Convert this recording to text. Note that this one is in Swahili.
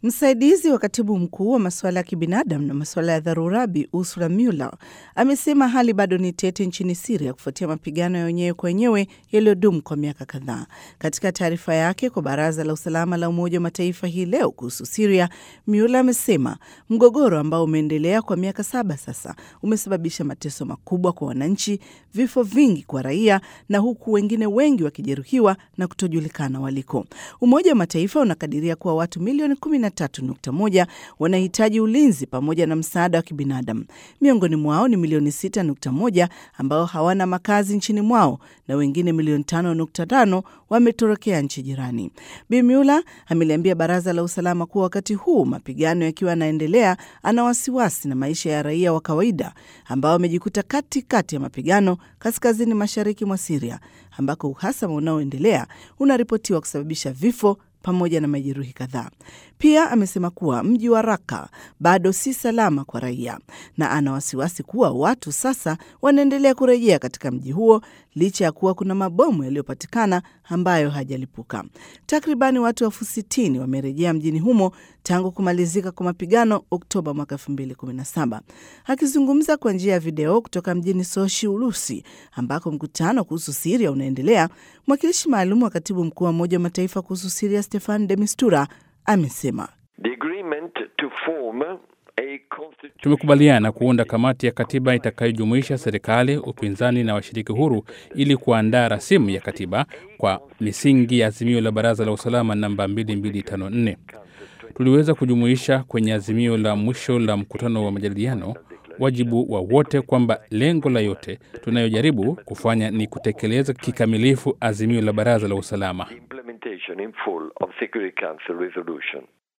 Msaidizi wa katibu mkuu wa masuala ya kibinadamu na masuala ya dharura Bi Ursula Mueller amesema hali bado ni tete nchini Siria kufuatia mapigano ya wenyewe kwa wenyewe yaliyodumu kwa miaka kadhaa. Katika taarifa yake kwa Baraza la Usalama la Umoja wa Mataifa hii leo kuhusu Siria, Mueller amesema mgogoro ambao umeendelea kwa miaka saba sasa umesababisha mateso makubwa kwa wananchi, vifo vingi kwa raia, na huku wengine wengi wakijeruhiwa na kutojulikana waliko. Umoja wa Mataifa unakadiria kuwa watu milioni 13.1 wanahitaji ulinzi pamoja na msaada wa kibinadamu. Miongoni mwao ni milioni 6.1 ambao hawana makazi nchini mwao na wengine milioni 5.5 wametorokea nchi jirani. Bi Mueller ameliambia Baraza la Usalama kuwa wakati huu mapigano yakiwa yanaendelea, ana wasiwasi na maisha ya raia wa kawaida ambao wamejikuta katikati ya mapigano kaskazini mashariki mwa Siria ambako uhasama unaoendelea unaripotiwa kusababisha vifo pamoja na majeruhi kadhaa. Pia amesema kuwa mji wa Raka bado si salama kwa raia na ana wasiwasi kuwa watu sasa wanaendelea kurejea katika mji huo licha ya kuwa kuna mabomu yaliyopatikana ambayo hajalipuka. Takribani watu elfu sitini wamerejea mjini humo tangu kumalizika kwa mapigano Oktoba mwaka 2017. Akizungumza kwa njia ya video kutoka mjini Sochi, Urusi, ambako mkutano kuhusu Siria unaendelea, mwakilishi maalum wa katibu mkuu wa Umoja wa Mataifa kuhusu Siria Stefan de Mistura amesema Tumekubaliana kuunda kamati ya katiba itakayojumuisha serikali, upinzani na washiriki huru ili kuandaa rasimu ya katiba kwa misingi ya azimio la Baraza la Usalama namba 2254. Tuliweza kujumuisha kwenye azimio la mwisho la mkutano wa majadiliano wajibu wa wote kwamba lengo la yote tunayojaribu kufanya ni kutekeleza kikamilifu azimio la Baraza la Usalama.